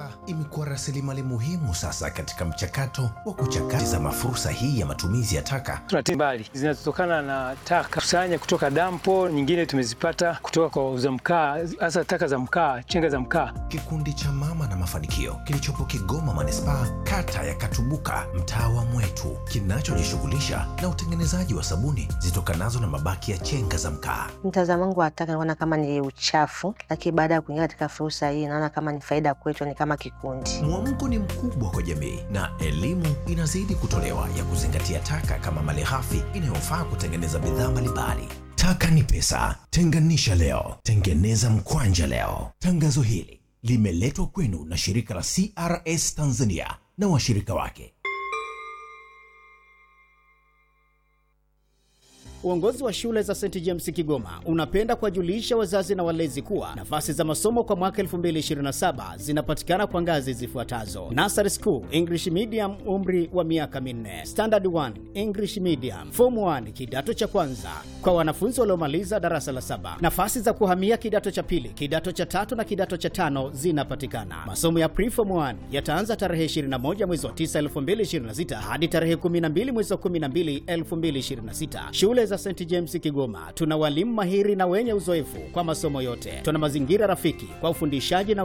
taka imekuwa rasilimali muhimu sasa katika mchakato wa kuchakata fursa hii ya matumizi ya taka. Tuna mbali zinazotokana na taka kusanya kutoka dampo, nyingine tumezipata kutoka kwa wauza mkaa, hasa taka za mkaa, chenga za mkaa. Kikundi cha Mama na Mafanikio kilichopo Kigoma manispaa, kata ya Katubuka, mtaa wa Mwetu, kinachojishughulisha na utengenezaji wa sabuni zitokanazo na mabaki ya chenga za mkaa. Mtazamo wangu wa taka naona kama ni uchafu, lakini baada ya kuingia katika fursa hii naona kama ni faida kwetu, ni kama kikundi. Mwamko ni mkubwa kwa jamii na elimu inazidi kutolewa ya kuzingatia taka kama malighafi inayofaa kutengeneza bidhaa mbalimbali. Taka ni pesa, tenganisha leo, tengeneza mkwanja leo. Tangazo hili limeletwa kwenu na shirika la CRS Tanzania na washirika wake. Uongozi wa shule za St James Kigoma unapenda kuwajulisha wazazi na walezi kuwa nafasi za masomo kwa mwaka 2027 zinapatikana kwa ngazi zifuatazo: Nursery School English Medium, umri wa miaka minne; Standard 1 English Medium; Form 1 kidato cha kwanza kwa wanafunzi waliomaliza darasa la saba. Nafasi za kuhamia kidato cha pili, kidato cha tatu na kidato cha tano zinapatikana. Masomo ya Preform 1 yataanza tarehe 21 mwezi wa 9 2026 hadi tarehe 12 mwezi wa 12 2026. Shule za St James Kigoma tuna walimu mahiri na wenye uzoefu kwa masomo yote. Tuna mazingira rafiki kwa ufundishaji na